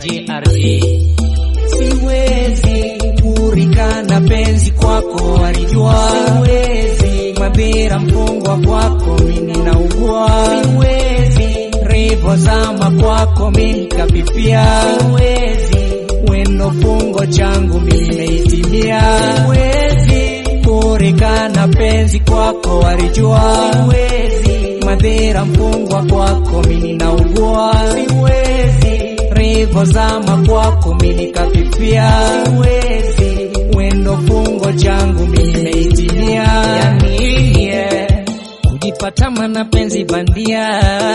KRA. Siwezi kurikana penzi kwako walijua, siwezi mabira mfungwa kwako mimi naugua, siwezi revo zama kwako mimi kapipia, siwezi wendo fungo changu mimi meitimia, siwezi kurikana penzi kwako walijua, siwezi madhira mfungwa kwako mimi naugua, siwezi revo zama kwako mimi kapipia, siwezi wendo fungo changu mimi meitimia, yani yeah. kujipata mana penzi bandia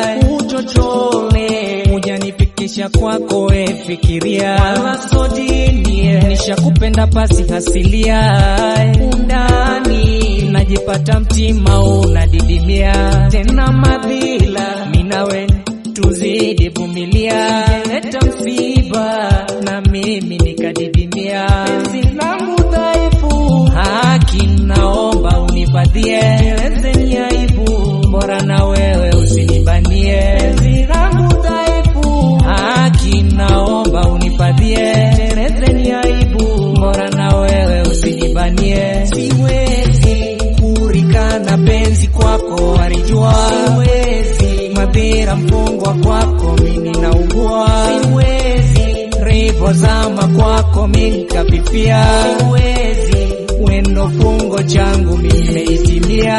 uchochole hujanifikisha kwako we fikiria wala sodini nishakupenda pasi hasilia undani najipata mtima unadidimia tena madhila minawe tuzidi vumilia leta msiba na mimi nikadidimia penzi langu dhaifu haki naomba unifadhie elezeni aibu bora na wewe usinibanie penzi langu dhaifu haki naomba unifadhie elezeni aibu bora na wewe usinibanie siwezi kurikana penzi kwako walijua siwezi madhira mfungwa kwako mimi naugua siwezi revo zama kwako mimi kapipia siwezi wendo fungo changu mimi meitimia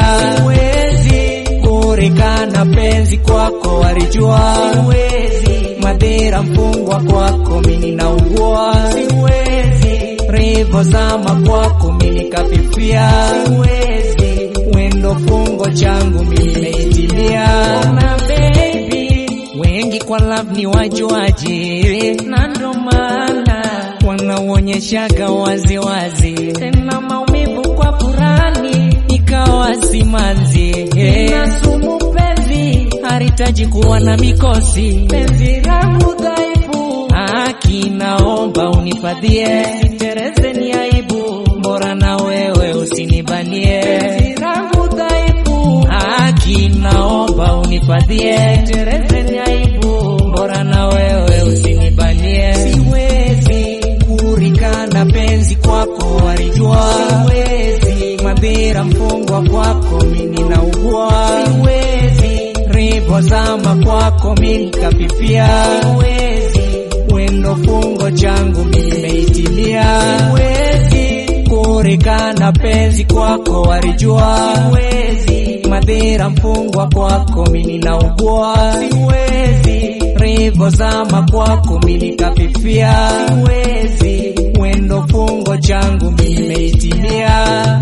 siwezi kurikana penzi kwako walijua siwezi madhira mfungwa kwako mimi naugua siwezi revo zama kwako mimi kapipia siwezi wendo fungo changu mimi meitimia na baby wengi kwa love ni wajuaji na ndo maana wanaonyeshaga waziwazi tena maumivu kwa furani ikawa simanzi na sumu penzi haritaji kuwa na mikosi penzi langu dhaifu haki naomba unifadhie tereze ni aibu bora na wewe usinibanie penzi langu dhaifu haki naomba unifadhie tereze ni aibu bora na wewe usinibanie siwezi kurikana penzi kwako walijua siwezi madhira mfungwa kwako mimi naugua siwezi revo zama kwako mimi kapipia siwezi wendo fungo changu mimi meitimia siwezi kurikana penzi kwako walijua siwezi madhira mfungwa kwako mimi naugua siwezi revo zama kwako mimi kapipia siwezi wendo fungo changu mimi meitimia